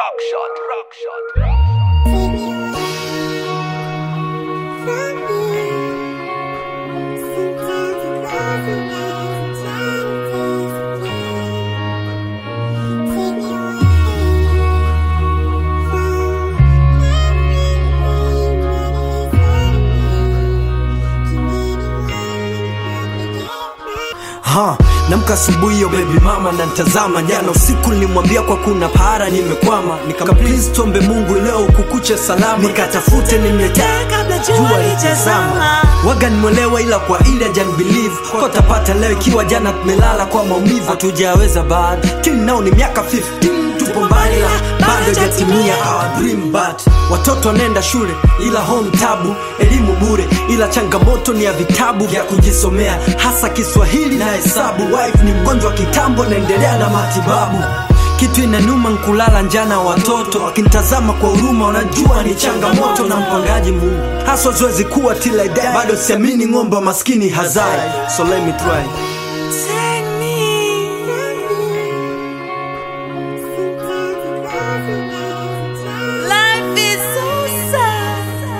rock shot, rock shot. Ha, namka asubuhi hiyo baby mama na ntazama jana usiku nilimwambia kwa kuna para nimekwama nikam please tuombe Mungu leo kukuche salama nikatafute nimletea kabla jua litazama waga nimwelewa ila kwa ile jan believe kwa tapata leo ikiwa jana tumelala kwa maumivu hatujaweza bado till now ni miaka 15 tupo mbali la bado jatimia our dream but watoto wanaenda shule ila home tabu elimu bure ila changamoto ni ya vitabu vya kujisomea hasa kiswahili na hesabu wife ni mgonjwa kitambo naendelea na matibabu kitu inanuma nkulala njana watoto wakinitazama kwa huruma wanajua ni changamoto na mpangaji mungu haswa zoezi kuwa till I die bado siamini ng'ombe wa maskini hazai so let me try Life is so sad.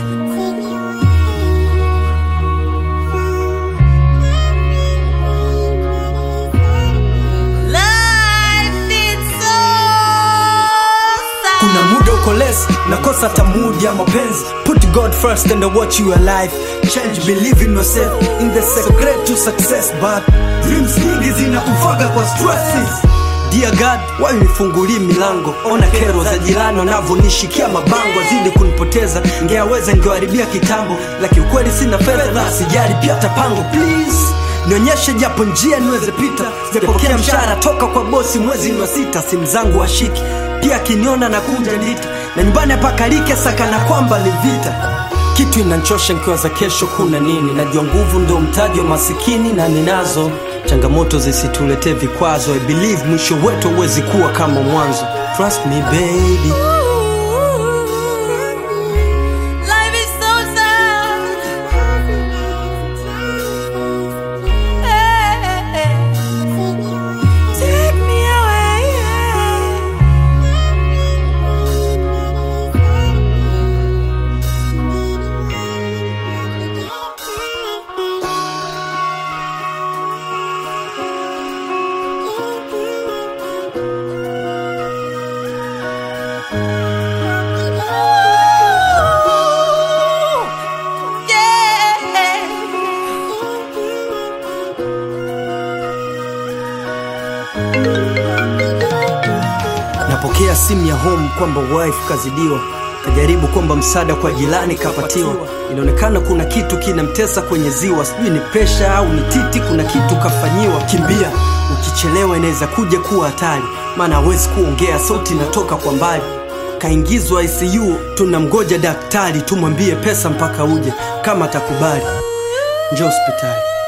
Life is so sad. kuna muda uko less nakosa hata mood ya mapenzi put god first and watch you alive change believe in yourself in the secret to success but dreams nyingi zinakufaga kwa stresses Dear God, why unifungulii milango? Ona kero za jirani wanavyonishikia mabango, azidi kunipoteza. Ngeaweza ngewaribia kitambo, lakini ukweli sina fedha na sijali pia tapango. Please nionyeshe japo njia niweze pita. Sijapokea mshahara toka kwa bosi mwezi wa sita, simu zangu washiki pia akiniona na kuja ndita na nyumbani apakalike sakana kwamba ni vita kitu inanchosha nkiwa za kesho kuna nini najua nguvu ndo mtaji wa masikini na ninazo changamoto zisituletee vikwazo I believe mwisho wetu huwezi kuwa kama mwanzo trust me baby Life is so sad. Hey, take me away. Ooh, napokea simu ya home kwamba wife kazidiwa kajaribu kwamba msaada kwa jirani kapatiwa inaonekana kuna kitu kinamtesa kwenye ziwa sijui ni presha au ni titi kuna kitu kafanyiwa kimbia ukichelewa inaweza kuja kuwa hatari maana hawezi kuongea sauti inatoka kwa mbali kaingizwa icu tunamgoja daktari tumwambie pesa mpaka uje kama atakubali njo hospitali